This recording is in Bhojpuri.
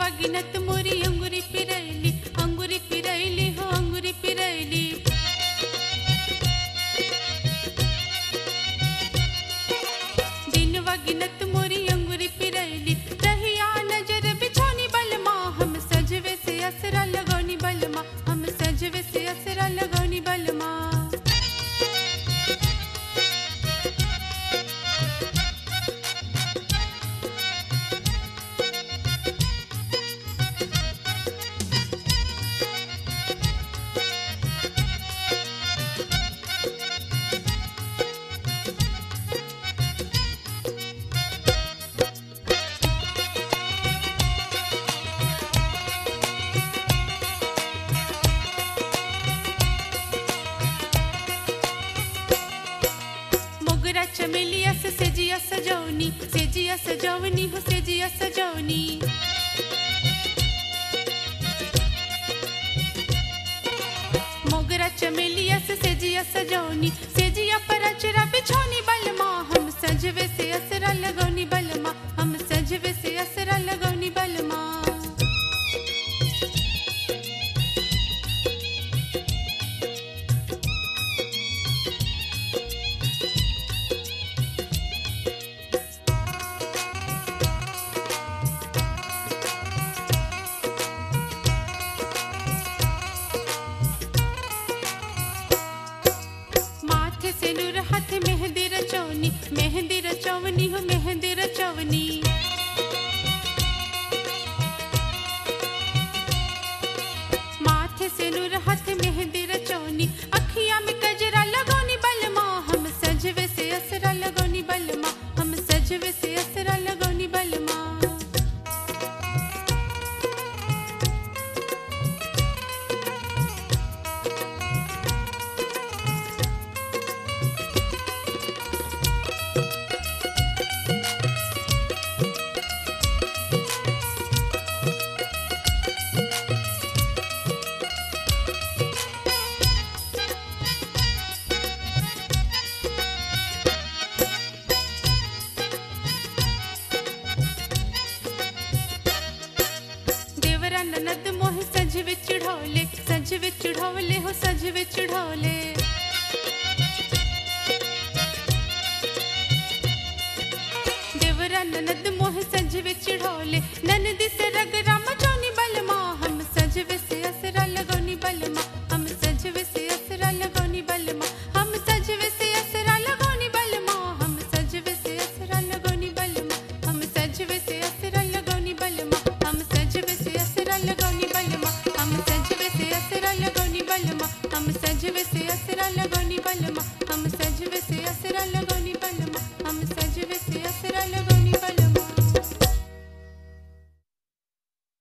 वगिनत मोरी अंगुरी पिरैली अंगुरी पिरैली हो अंगुरी पिरैली दिन वगिनत मोरी अंगुरी पिरैली रहिया नजर बिछौनी बलमा हम सजवे से असरा लगौनी बलमा हम सजवे से असरा लगौनी बलमा मोगरा चमेलिया से सेजिया सजौनी सेजिया सजौनी हो सेजिया सजौनी मोगरा चमेलिया से सेजिया सजौनी सेजिया पर अचरा बिछौनी बलमा हम सजवे से असरा लगौनी बलमा हम सजवे से असरा लगौनी बलमा माथे से नूर हाथ मेहंदी रचौनी मेहंदी रचौनी हो मेहंदी रचौनी माथे से नूर हाथ मेहंदी रचौनी अखिया में गजरा लगौनी बलमा हम सजवे से असरा लगौनी बलमा हम सजवे से असरा लगौनी बलमा देवरा ननद मोह सज विच ढोले सज विच ढोले हो सज विच ढोले देवरा ननद मोह सज विच ढोले ननद से रगरा मचौनी बलमा हम सजवे से असरा लगौनी बलमा हम सजवे से असरा लगौनी बलमा हम सजवे से असरा लगौनी बलमा हम सजवे से असरा लगौनी बलमा हम सजवे से असरा लगौनी बलमा हम सजवे से असरा लगौनी बलमा हम सजवे से असरा लगौनी बलमा हम सजवे से असरा लगौनी बलमा हम सजवे से असरा लगौनी बलमा हम सजवे से असरा लगौनी